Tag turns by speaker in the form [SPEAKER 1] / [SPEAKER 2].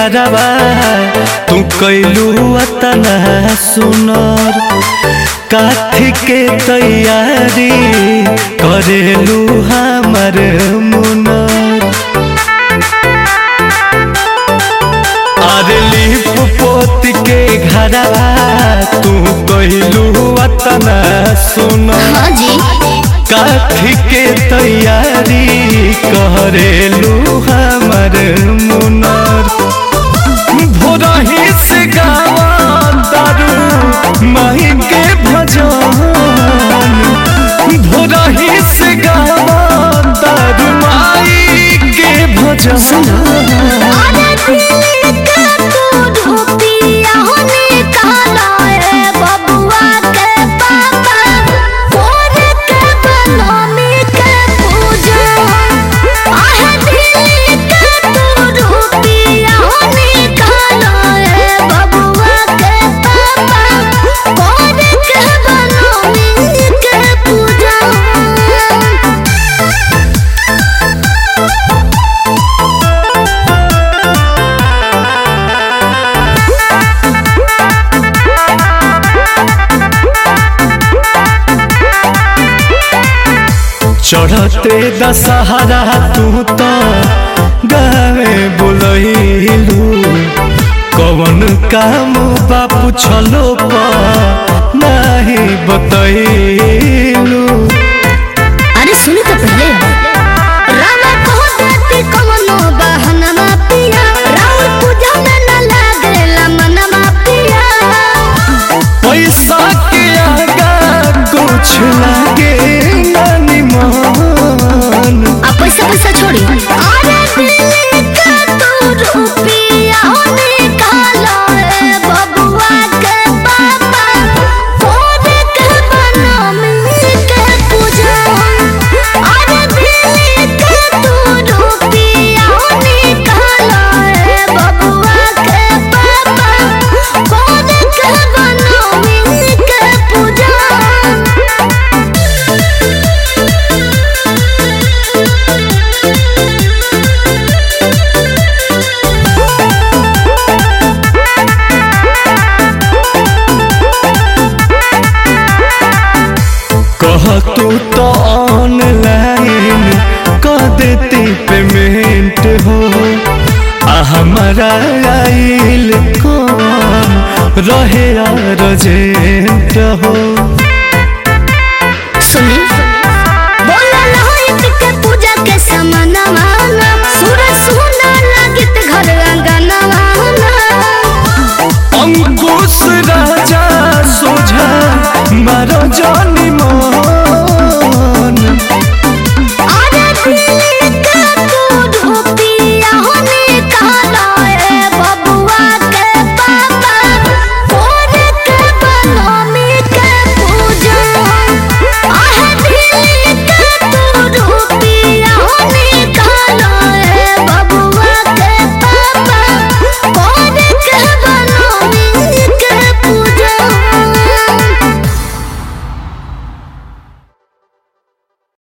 [SPEAKER 1] घरवा तू कैलू अतना सुनर काथी के तैयारी करेलू हमर मुनर अरे लिप पोत के घरवा तू कैलू अतना सुनर
[SPEAKER 2] हाँ जी
[SPEAKER 1] काठी के तैयारी करेलू हमर मुनर भोरही से गावा दारू माही के भजन भोरही से गावा दारू माई के भजन
[SPEAKER 2] अरे दिल का तू रुपिया होने काला है बबुआ के पापा फोन के बनमी के पूजा आहे दिल का तू रुपिया होने काला है बबुआ के पापा फोन के बनमी के पूजा
[SPEAKER 1] चढ़ते दशहरा तू तो गावे बोलैलू कवन काम बापू छलो नहीं बतैलू
[SPEAKER 2] अरे सुनी तो पहले रामा कहते कमनो बहनमा पिया राउर पूजा में न लागेला मनवा पिया
[SPEAKER 1] पैसा के आगा कुछ लागे नानी मन
[SPEAKER 2] आ पैसा पैसा छोड़ी अरे दिल का तू रुपिया होने काला है बबुआ के पापा फोन के बनमी के पूजा अरे दिल का तू रुपिया होने काला है बबुआ के पापा फोन के बनमी के पूजा
[SPEAKER 1] कह तू तो ऑनलाइन कर देती पेमेंट हो आ हमारा आइल कौन रहे अर्जेंट हो
[SPEAKER 2] सुनी बोला लहोइत के पूजा के समानवा सूरज सुना लागित घर अंगनवा
[SPEAKER 1] अंकुश राजा सोझा मारो जानी